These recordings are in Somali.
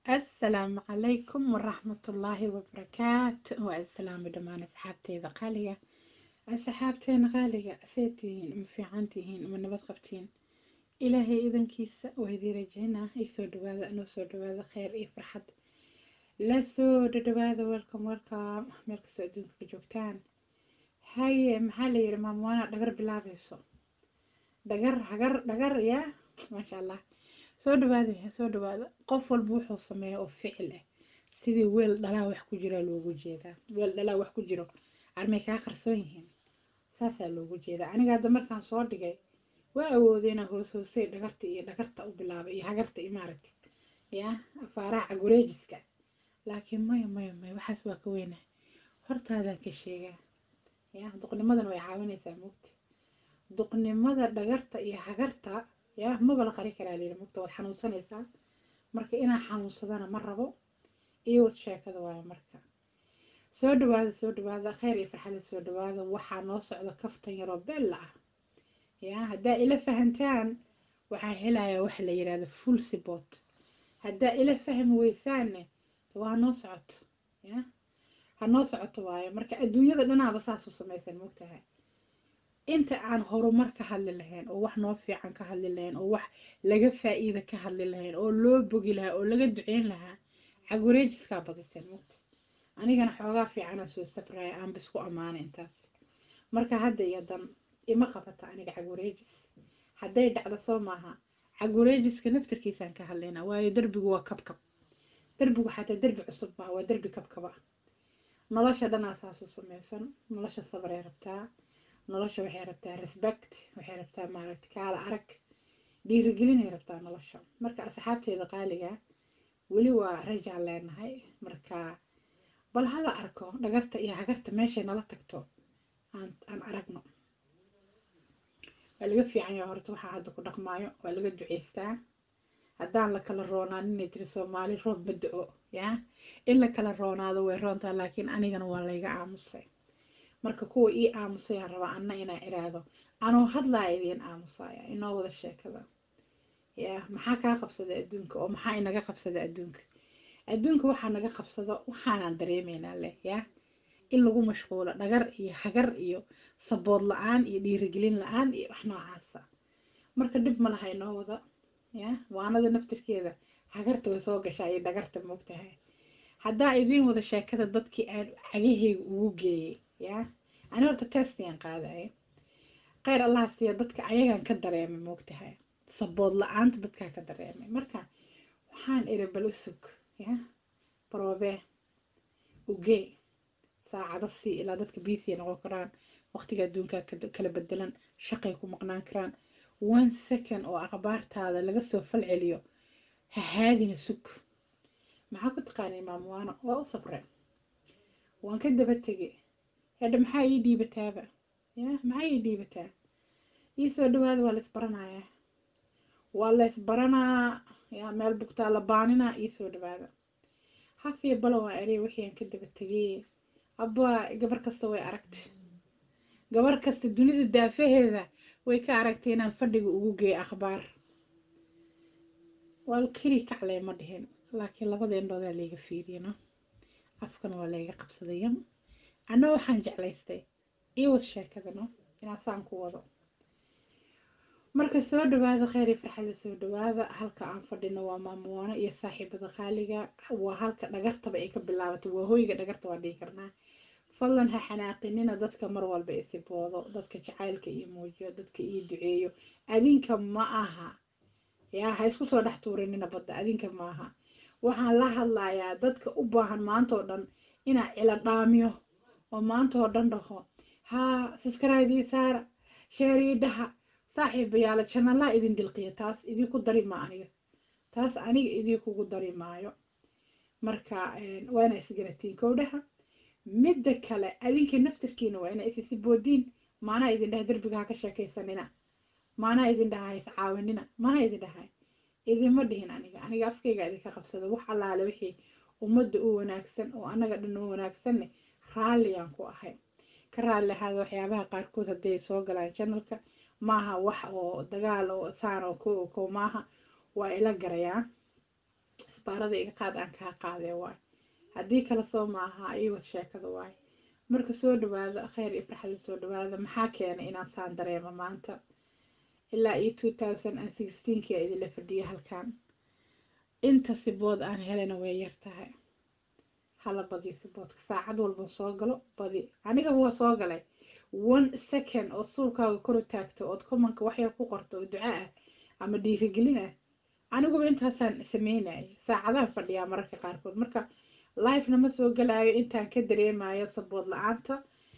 asalaamu calaykum waraxmatullaahi wabarakaatu waa islaami dhammaan asxaabteeda qaaliga asxaabteena qaaliga see tihiin ma fiican tihiin ma nabad qabtiin ilaahay idankiisa waa idii rajeynaa isoo dhawaada anoo soo dhawaada kheyr iyo farxad la soo dhadhawaada welcome welcome meel kastoo adduunka ka joogtaan haye maxaa la yidhi maamwaana dhagar bilaabayso dhagar hagar dhagar yaa maasha allah soo dhawaada soo dhawaada qof walba wuxuu sameeya oo ficil ah sidii weel dhalaa wax ku jira loogu jeedaa weel dhalaa wax ku jiro armay kaa qarsoon yihiin saasaa loogu jeedaa aniga hadda markaan soo dhigay waa awooday inaan hoos hoosay dhagarta iyo dhagarta u bilaabay iyo hagarta iyo maaragta ya afaaraha cagureejiska laakiin maya maya maya waxaas waa ka weynaa hortaadaan ka sheegaa ya duqnimadan way caawinaysaa mugti duqnimada dhagarta iyo hagarta ya maba la qari karaa layidhi mugta waad xanuunsanaysaa marka inaan xanuunsadana ma rabo iyo wad sheekada waayo marka soo dhawaada soo dhawaada kheyr iyo farxada soo dhawaada waxaa noo socda kaftan yaroo bella ah ya haddaa ila fahantaan waxaa helayaa waxa la yidhahda full support haddaa ila fahmi weysaanne waa noo socoto ya ha noo socoto waayo marka adduunyada dhanaaba saas u samaysan mogtahay inta aan horumar ka hadli lahayn oo wax noo fiican ka hadli lahayn oo wax laga faa'iida ka hadli lahayn oo loo bogi lahaa oo laga duceyn lahaa cagureejiskaa badiseen mugta anigana xoogaa fiicanaa soo sabraya aanba isku ammaana intaas marka hadda iyo dan ima qabata aniga cagureejis hadday dhacdo soo maaha cagureejiska naftarkiisaan ka hadlaynaa waayo derbigu waa kabkab derbigu xataa derbi cusub maaha waa derbi kabkaba nolosha dhanaa saasu samaysan nolosha sabray rabtaa nolosha waxay rabtaa respect waxay rabtaa maaragta kaala arag dhiirigelinay rabtaa nolosha marka asxaabteeda qaaliga weli waa rajaan leenahay marka bal hala arko dhagarta iyo hagarta meeshay nala tagto aan aan aragno waa laga fiican yaha horta waxaa hadda ku dhaqmaayo waa laga duceystaa haddaan la kala roonaan inay tiri soomaali roob ma da-o yaa in la kala roonaado way roontaa laakiin anigana waa layga aamusay marka kuwa ii aamusayaan rabaa anna inaan iraahdo anoo hadlaa idiin aamusaya inoo wada sheekada ya maxaa kaa qabsada adduunka oo maxaa inaga qabsada adduunka adduunka waxaa naga qabsado waxaanaan dareemaynaa leh ya in lagu mashquulo dhagar iyo hagar iyo sabood la-aan iyo dhiirigelin la-aan iyo wax noocaasa marka dhib ma laha inoo wada ya waanada naftirkeeda hagarta way soo gashaa iyo dhagarta moogtahay haddaa idiin wada sheekada dadkii aan cagaheyga ugu geeyay ya ani horta testiyan qaadaya kheyr allaha siiya dadka ayagaan ka dareemay moogtahay sabood la-aanta dadkaa ka dareemay marka waxaan iri bal usug ya baroobe ugee saacado sii ilaa dadka biisiya noqon karaan waqtiga adduunkaa kala bedelan shaqay ku maqnaan karaan one second oo akhbaartaada laga soo fal celiyo ha haadina sug maxaa ku taqaanay maamwaano waa u sabre waan ka daba tegay hedha maxaa ii dhiibataaba ya maxaa ii dhiibataa ii soo dhawaada waa la isbaranayaa waa la isbaranaa ya meel bugtaa la baaninaa ii soo dhawaada hafiya balo waa erey wixii aan ka daba tegay abba gabar kasta way aragtay gabar kasta dunida daafaheeda way ka aragtay inaan fadhiga ugu geeyo akhbaar waa keli kaclee ma dhihin laakiin labada indhoodaa layga fiiriyano afkan waa layga qabsadaya anna waxaan jeclaystay ii wad sheekadano inaasaan ku wado marka soo dhawaada kheyr iyo farxada soo dhawaada halka aan fadhino waa maamuwaano iyo saaxiibada qaaliga waa halka dhagartaba ay ka bilaabatay waa hoyga dhagarta waa dhihi karnaa fadlan ha xanaaqinina dadka mar walba isiboodo dadka jacaylka iyo muujiyo dadka ii duceeyo adinka ma aha yaa ha isku soo dhex tuurinina badda adinka ma aha waxaan la hadlayaa dadka u baahan maanta oo dhan inaa cila dhaamiyo oo maanta oo dhan dhaho haa subscribe ii saara sheer ii dhaha saaxiibayaala janalaa idin dilqiya taas idinku dari ma aniga taas aniga idinkugu dari maayo marka waa inaa isgaratiin kowdhaha midda kale adinka naftirkiina waa inaa isisi boodiin maanaa idin dhahay derbiga ha ka sheekaysanina maanaa idin dhaha ha iscaawinina maanaa idin dhahay idinma dhihin aniga aniga afkayga idinka qabsada wax allaale wixii ummadda u wanaagsan oo annaga dhan u wanaagsanne raalliyaan ku ahay ka raalli ahaada waxyaabaha qaarkood hadday soo galaan janalka maaha wax oo dagaal oo saan oo ko ko maaha waa ila garayaa isbaarada iga qaad aan kaa qaadee waay haddii kale soo maaha iwad sheekada waay marka soo dhawaada kheyr iyo farxada soo dhawaada maxaa keenay inaan saan dareemo maanta ilaa iyo two thousand and sixteenkia idinla fadhiya halkan inta sibood aan helana way yar tahay hala badiyo siboodka saacad walba soo galo badi aniga waa soo galay one second oo suulkaaga kor u taagto ood commonka waxyar ku qorto oo duca ah ama dhiirigelin ah aniguba intaasaan sameynaya saacadaan fadhiyaa mararka qaarkood marka lifena ma soo galaayo intaan ka dareemayo sabood la-aanta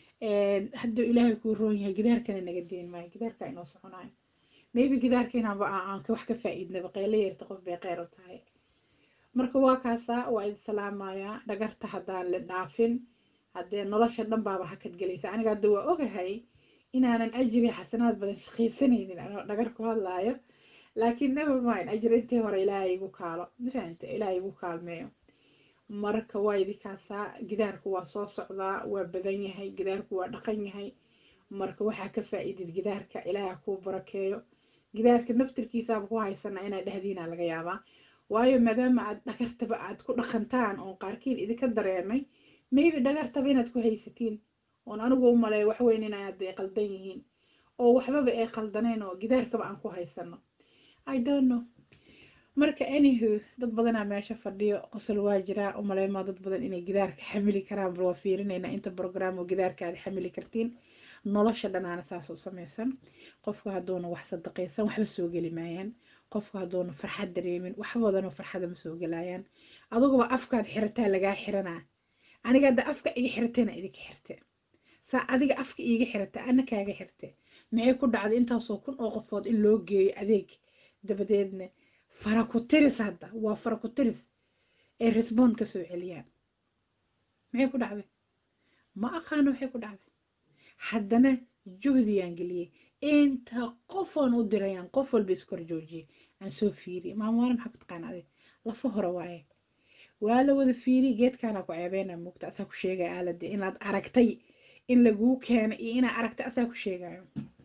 hadduu ilaahay kuu roon yahay gidaarkana naga deen maayo gidaarka inoo soconayo maybe gidaarka inaanba aan wax ka faa-iidnaba qeylo yarta qof bay qeyr u tahay marka waa kaasaa waa idin salaamayaa dhagarta haddaan la dhaafin haddee nolosha dhan baaba hakad gelaysa aniga hadda waa ogahay inaanan ajri xasanaad badan shaqaysanaynin anoo dhagar ku hadlaayo laakiin never mind ajri intii hore ilaahay igu kaalo mafahanta ilaahay igu kaalmeeyo marka waa idinkaasaa gidaarku waa soo socdaa waa badan yahay gidaarku waa dhaqan yahay marka waxaa ka faa-iidid gidaarka ilaaha kuu barakeeyo gidaarka naftirkiisaaba ku haysana inaa dhahdiina laga yaabaa waayo maadaama aad dhagartaba aad ku dhaqantaan oon qaarkiin idinka dareemay maybe dhagartaba inaad ku haysatiin oon anigu u maleeyo waxweyn inaad qaldan yihiin oo waxbaba ay qaldaneen oo gidaarkaba aan ku haysano i don't know marka anyhu dad badanaa meesha fadhiyo qosol waa jiraa umaleymaa dad badan inay gidaarka xamili karaan bal waa fiirinayna inta brogram oo gidaarka aad xamili kartiin nolosha dhanaana saas u samaysan qofku hadduuna wax sadaqaysan waxba soo geli maayaan qofku hadduuna farxad dareemin wax badanoo farxada ma soo gelayaan aduguba afkaad xirataa lagaa xiranaa aniga hadda afka iga xirtayna idinka xirte saa adiga afka iiga xirata ana kaaga xirte maxay ku dhacday intaasoo kun oo qofood in loo geeyo adeeg dabadeedna fara ku tiris hadda waa fara ku tiris ay resbond ka soo celiyaan maxay ku dhacday ma aqaano waxay ku dhacday haddana juhdiyaan geliyey inta qofoon u dirayaan qof walba iskor joojiyay aan soo fiiriyay maamuwaale maxaa ku taqaana adig lafa hore waaye waa la wada fiiriyay geedkaanaa ku ceebeyna mugta asaa ku sheegaya aalade inaad aragtay in laguu keena iyo inaad aragtay asaa ku sheegayo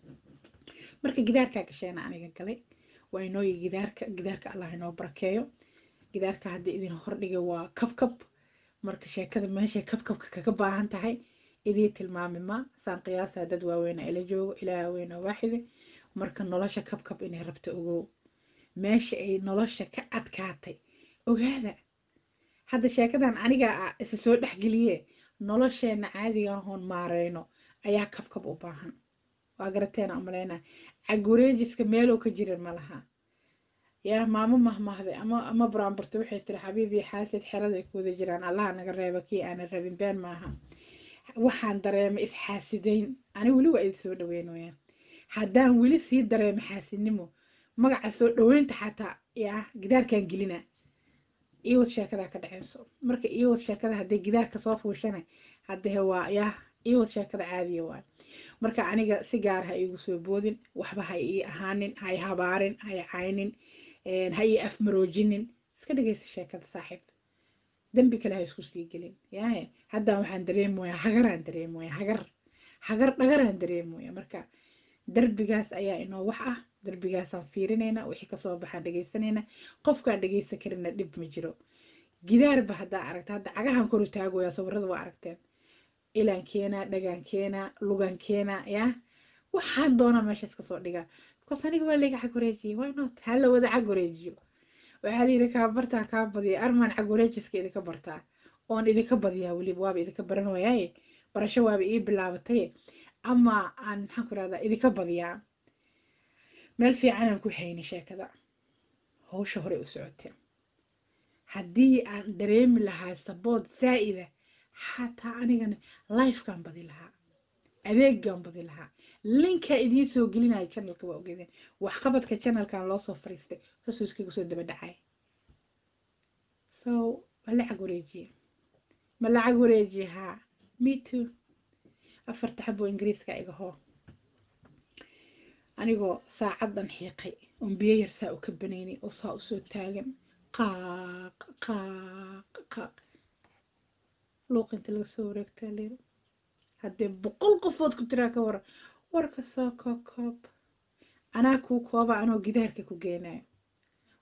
marka gidaarkaa gasheena aniga galay waa inooyi gidaarka gidaarka allah inoo barakeeyo gidaarka haddii idin hordhigay waa kabkab marka sheekada meeshay kabkabka kaga baahan tahay idii tilmaami ma saan qiyaasaa dad waaweyna ila joogo ilaa weyna waaxide marka nolosha kabkab inay rabta ogow meesha ay nolosha ka adkaatay ogaada hadda sheekadan aniga isa soo dhexgeliye nolosheena caadiga ahoon maareyno ayaa kabkab u baahan waa garateena umaleyna cagureejiska meelow ka jirin ma laha yaa maamo mahmahday ama ama buraanburta waxay tiri xabiibii xaasid xerada ay kuwada jiraan allaha naga reeba kii aanan rabin been maaha waxaan dareemay isxaasidayn ani weli waa idi soo dhaweyn wayaan haddaan weli sii dareemay xaasidnimo magaca soo dhaweynta xataa yaa gidaarkan gelina iwad sheekadaa ka dhexeyso marka iwad sheekada haddii gidaarka soo fuushana haddee waa yaa iwad sheekada caadiya waa marka aniga si gaar ha iigu soo boodin waxba ha ii ahaanin ha i habaarin ha i caynin ha ii afmaroojinin iska dhegeysa sheekada saaxiib dembi kale ha isku sii gelin yahe haddaan waxaan dareemoyaa hagaraan dareemoyaa hagar hagar dhagaraan dareemoyaa marka darbigaas ayaa inoo wax ah darbigaasaan fiirinaynaa wixii kasoo baxaan dhegeysanayna qofkaan dhegeysan karina dhib ma jiro gidaarba haddaa aragta hadda cagahan koru taagoyaa sawirada waa aragteen ilaan keenaa dhagaan keenaa lugan keenaa yaa waxaan doonaa meeshaas kasoo dhigaa because aniga waa layga cag wareejiyay why not hala wada cag wareejiyo waxaa layidhi kaa bartaa kaa badiya armaan cag wareejiska idinka bartaa oon idinka badiyaa weliba waaba idinka baran wayaaye barasho waaba ii bilaabatay ama aan maxaan ku rahdaa idinka badiyaa meel fiicanaan ku hayni sheekada howsha hore u socotee haddii aan dareemi lahaa sabood zaa'ida xataa anigana lifekaan badi lahaa adeegaan badi lahaa linkaa idiin soo gelinaya channelka waa ogeedeen waxqabadka channelkan loo soo fariistay saasuu iskaga soo daba dhacay so ma lacag wareejiye ma lacag wareejiye haa me too afarta xabo ingiriiska iga hoo anigoo saacadan xiiqay oon biyo yar saa u ka banaynay oo saa usoo taagan qaaq qaaq qaaq luuqinta laga soo wareegtaa leer haddee boqol qofood ku tiraa ka waran warka soo kookoob anaa kuu kooba anoo gidaarka ku geenayo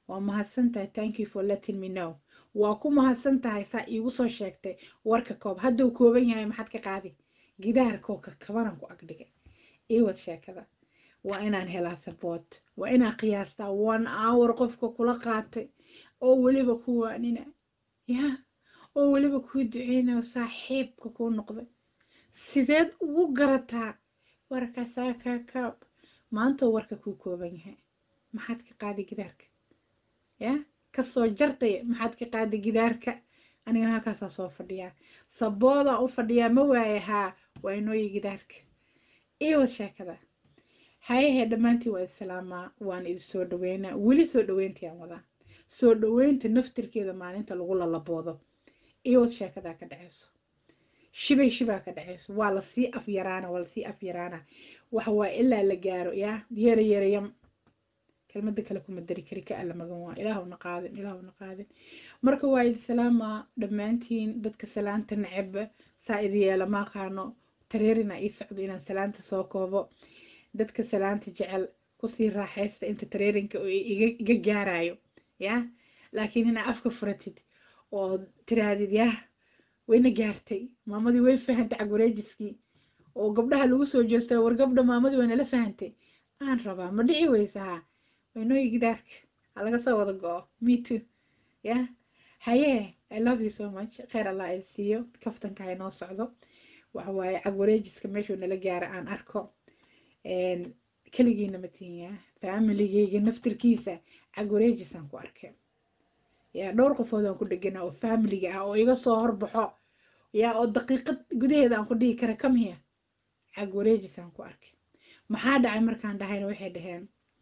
waa mahadsan tahay thank you for letting me know waa ku mahadsan tahay saa iigu soo sheegtay warka koob hadduu kooban yahay maxaad ka qaadi gidaarkoo ka kabanan ku agdhigay iwad sheekada waa inaan helaa saboot waa inaan qiyaastaa one hour qofka kula qaatay oo weliba ku waanina ya oo weliba kuu duceynayo saaxiibka kuu noqday sideed ugu garataa warkaasaa kaa kaab maantoo warka kuu kooban yahay maxaad ka qaadi gidaarka ya kasoo jartay maxaad ka qaadi gidaarka anigana halkaasaa soo fadhiyaa saboodaan u fadhiyaa ma waaye haa waa inooyi gidaarka iwad sheekada hayahee dhammaantiin waa islaamaa waan idin soo dhaweynaa weli soo dhaweyntiaan wadaa soo dhaweynta naftirkeeda maalinta lagu lalaboodo iwad sheekadaa ka dhaceyso shibay shibaa ka dhaceyso waa lasii afyaraana waa lasii afyaraana waxa waa ilaa la gaaro yaa yara yarayam kelmada kale kuma dari kari ka alla magan waa ilaahuna qaadin ilaahuna qaadin marka waa idi salaamaa dhammaantiin dadka salaanta neceb saa idi yeela ma aqaano tareerina ii socdo inaan salaanta soo koobo dadka salaanta jecel kusii raaxaysta inta tareerinka iga gaarayo ya laakiin inaa afka furatid oo tiraadid yah wayna gaartay maamadii way fahantay cagwareejiskii oo gabdhaha lagu soo jeestay war gabdha maamadii waynala fahantay aan rabaa ma dhici weysaha waynooyi gidaarka ha laga soo wada go-o me too ya haye i love you so much kheyr allah ay siiyo kaftanka ha inoo socdo waxa waaye cagwareejiska meeshuu nala gaara aan arko keligiina matinya familigeyga naftirkiisa cagwareejisaan ku arkay yaa dhowr qofood aan ku dhegana oo familiga ah oo iga soo horbaxo yaa oo daqiiqad gudaheeda aan ku dhihi kara kamhiya cagwareejisaan ku arkay maxaa dhacay markaan dhahayna waxay dhaheen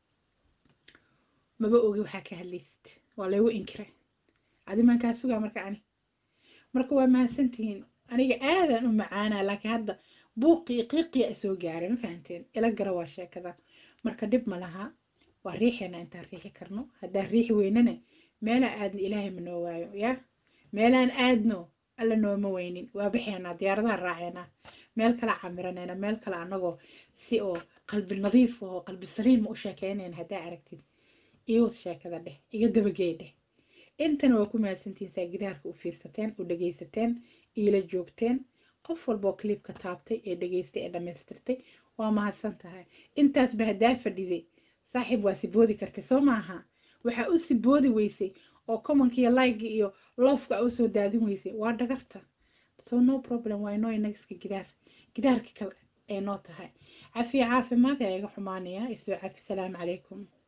maba ogi waxaa ka hadlaysid waa laygu inkiray adimaan kaa sugaa marka ani marka waa mahadsantihiin aniga aadaan u macaanaa laakiin hadda buuqii qiiqiya isoo gaaray ma fahanteen ila gara waa sheekada marka dhib ma laha waa riixeena intaan riixi karno haddaan riixi weynana meelaan aadno ilaahay ma noo waayo ya meelaan aadno alla nooma weynin waa baxeenaa diyaaradaha raaceenaa meel kala camiranayna meel kale anagoo si oo qalbi nadiif oo qalbi saliima u sheekeynayna haddaa aragtid iwad sheekada dheh iga dabagey dheh intana waa ku mahadsantihiin saa gidaarka u fiirsateen u dhegaysateen iila joogteen qof walba oo clibka taabtay ee dhegaystay ee dhammaystirtay waa mahadsan tahay intaasba haddaa fadhiday saaxiib waa siboodi kartay soo maaha waxaa u siboodi weysay oo commonka iyo like iyo lofka u soo daadin weysay waa dhagarta so no problem waa inoo inagska gidaar gidaarka kale ay noo tahay cafiya caafimaad ayaa iga xumaanaya isoo cafi salaamu calaykum